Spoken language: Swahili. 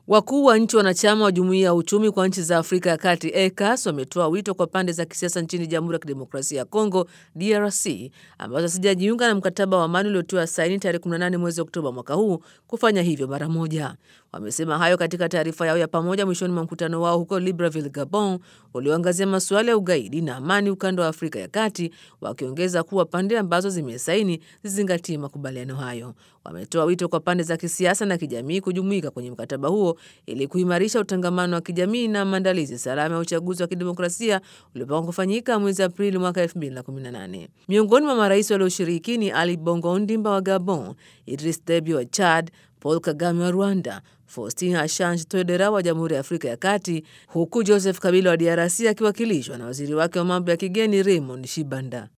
Wakuu wa nchi wanachama wa Jumuiya ya Uchumi kwa Nchi za Afrika ya Kati ECOWAS wametoa wito kwa pande za kisiasa nchini Jamhuri ya Kidemokrasia ya Kongo DRC ambazo hazijajiunga na mkataba wa amani uliotiwa saini tarehe 18 mwezi Oktoba mwaka huu kufanya hivyo mara moja. Wamesema hayo katika taarifa yao ya pamoja mwishoni mwa mkutano wao huko Libreville, Gabon, ulioangazia masuala ya ugaidi na amani ukanda wa Afrika ya Kati, wakiongeza kuwa pande ambazo zimesaini zizingatie makubaliano hayo. Wametoa wito kwa pande za kisiasa na kijamii kujumuika kwenye mkataba huo ili kuimarisha utangamano wa kijamii na maandalizi salama ya uchaguzi wa kidemokrasia uliopangwa kufanyika mwezi Aprili mwaka 2018. Miongoni mwa marais walioshiriki ni Ali Bongo Ondimba wa Gabon, Idris Deby wa Chad, Paul Kagame wa Rwanda, Faustin Archange Touadera wa Jamhuri ya Afrika ya Kati, huku Joseph Kabila wa DRC akiwakilishwa na waziri wake wa mambo ya kigeni Raymond Shibanda.